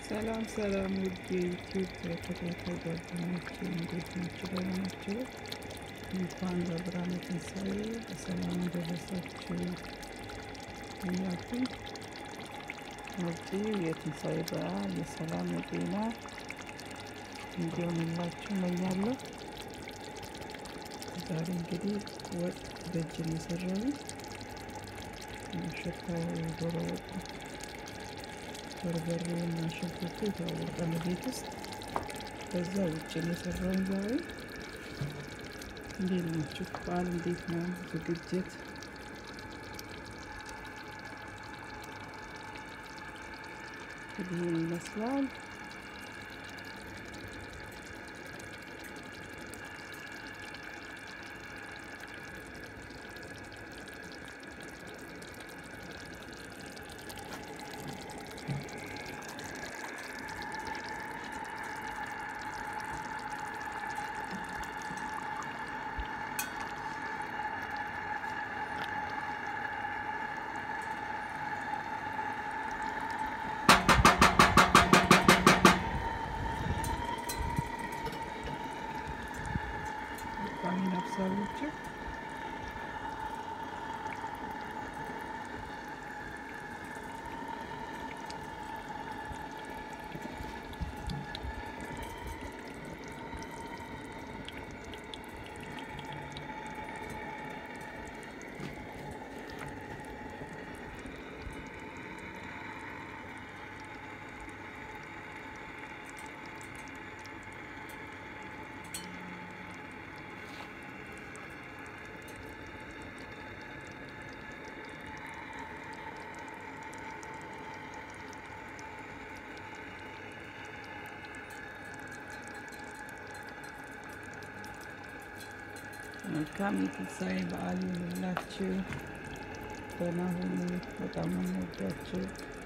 ሰላም ሰላም ውድ የዩቲዩብ ተከታታይ ጓደኞቼ እንዴት ናችሁ? ደህና ናችሁ? እንኳን ለብርሃነ ትንሣኤ በሰላም ደረሳችሁ እያልኩኝ መጪው የትንሣኤ በዓል የሰላም የጤና እንዲሆንላችሁ እመኛለሁ። ዛሬ እንግዲህ ወጥ በእጅ ነው የሰራሁት። ሽታው ዶሮ ወጥ በርበሬ እና ሽንኩርቱ የታወቀ ነው ቤት ውስጥ። ከዛ ውጭ ነው የሰራውን ዛሬ። እንዴት ናችሁ? በዓል እንዴት ነው ዝግጅት? ይህን ይመስላል። ቋሚ ነፍሳሎች መልካም የትንሣኤ በዓል ይሁንላችሁ። ደህና ሁኑ። በጣም ነው የምወዳችሁ።